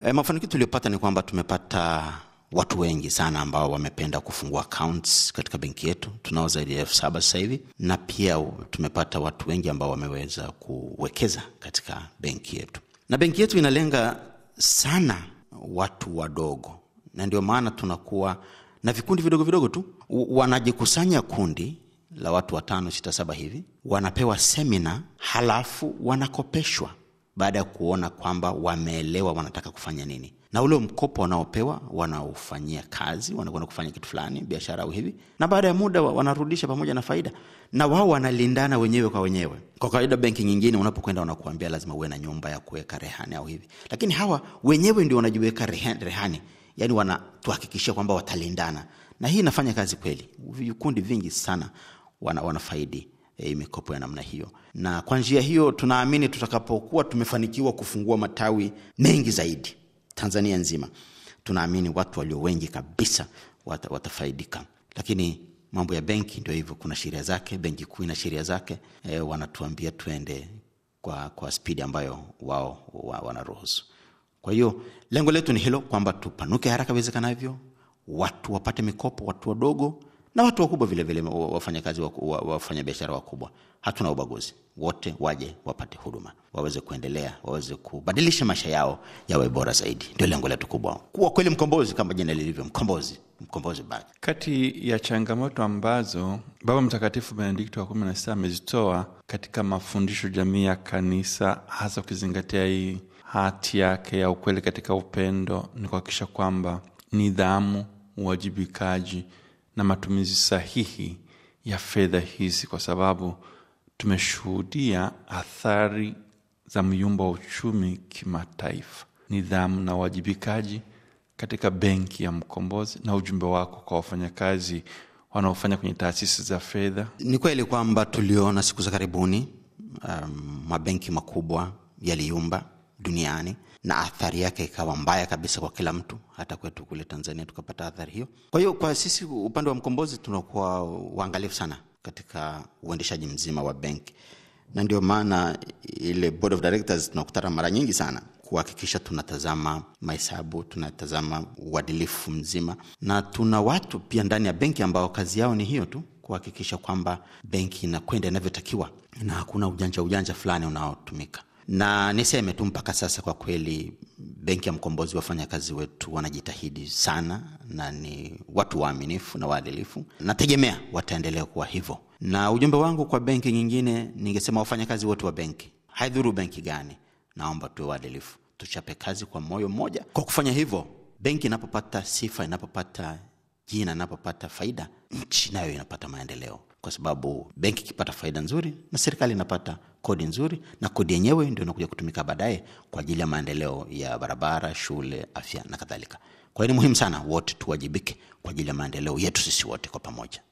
E, mafanikio tuliyopata ni kwamba tumepata watu wengi sana ambao wamependa kufungua accounts katika benki yetu. Tunao zaidi ya elfu saba sasa hivi, na pia tumepata watu wengi ambao wameweza kuwekeza katika benki yetu, na benki yetu inalenga sana watu wadogo, na ndio maana tunakuwa na vikundi vidogo vidogo tu. Wanajikusanya kundi la watu watano, sita, saba hivi, wanapewa semina, halafu wanakopeshwa baada ya kuona kwamba wameelewa wanataka kufanya nini, na ule mkopo wanaopewa wanaofanyia kazi, wanakwenda kufanya kitu fulani, biashara au hivi, na baada ya muda wanarudisha pamoja na faida, na wao wanalindana wenyewe kwa wenyewe. Kwa kawaida benki nyingine unapokwenda wanakuambia lazima uwe na nyumba ya kuweka rehani au hivi, lakini hawa wenyewe ndio wanajiweka rehani, yani wanatuhakikishia kwamba watalindana, na hii inafanya kazi kweli. Vikundi vingi sana wana, wanafaidi E, mikopo ya namna hiyo, na kwa njia hiyo tunaamini tutakapokuwa tumefanikiwa kufungua matawi mengi zaidi Tanzania nzima, tunaamini watu walio wengi kabisa wat, watafaidika. Lakini mambo ya benki ndio hivyo, kuna sheria zake. Benki Kuu ina sheria zake e, wanatuambia tuende kwa, kwa spidi ambayo wao wa, wanaruhusu. Kwa hiyo lengo letu ni hilo kwamba tupanuke haraka iwezekanavyo, watu wapate mikopo, watu wadogo na watu wakubwa vilevile, wafanyakazi wafanya biashara wakubwa. Hatuna ubaguzi, wote waje wapate huduma, waweze kuendelea, waweze kubadilisha maisha yao yawe bora zaidi. Ndio lengo letu kubwa, kuwa kweli mkombozi, kama jina lilivyo, mkombozi, mkombozi baki. Kati ya changamoto ambazo Baba Mtakatifu Benedikto wa kumi na sita amezitoa katika mafundisho jamii ya Kanisa, hasa ukizingatia hii hati yake ya ukweli katika upendo, ni kuhakikisha kwamba nidhamu, uwajibikaji na matumizi sahihi ya fedha hizi, kwa sababu tumeshuhudia athari za myumba wa uchumi kimataifa. Nidhamu na uwajibikaji katika benki ya Mkombozi, na ujumbe wako kwa wafanyakazi wanaofanya kwenye taasisi za fedha. Ni kweli kwamba tuliona siku za karibuni um, mabenki makubwa yaliyumba duniani na athari yake ikawa mbaya kabisa kwa kila mtu, hata kwetu kule Tanzania tukapata athari hiyo. Kwa hiyo kwa sisi upande wa Mkombozi tunakuwa waangalifu sana katika uendeshaji mzima wa benki, na ndio maana ile board of directors tunakutana mara nyingi sana kuhakikisha tunatazama mahesabu, tunatazama uadilifu mzima, na tuna watu pia ndani ya benki ambao kazi yao ni hiyo tu, kuhakikisha kwamba benki inakwenda inavyotakiwa na hakuna ujanja ujanja fulani unaotumika na niseme tu mpaka sasa kwa kweli benki ya Mkombozi, wafanyakazi wetu wanajitahidi sana na ni watu waaminifu na waadilifu. Nategemea wataendelea kuwa hivyo, na ujumbe wangu kwa benki nyingine, ningesema wafanyakazi wote wa benki, haidhuru benki gani, naomba tuwe waadilifu, tuchape kazi kwa moyo mmoja. Kwa kufanya hivyo, benki inapopata sifa, inapopata jina, inapopata faida, nchi nayo inapata maendeleo kwa sababu benki ikipata faida nzuri na serikali inapata kodi nzuri, na kodi yenyewe ndio inakuja kutumika baadaye kwa ajili ya maendeleo ya barabara, shule, afya na kadhalika. Kwa hiyo ni muhimu sana wote tuwajibike kwa ajili ya maendeleo yetu sisi wote kwa pamoja.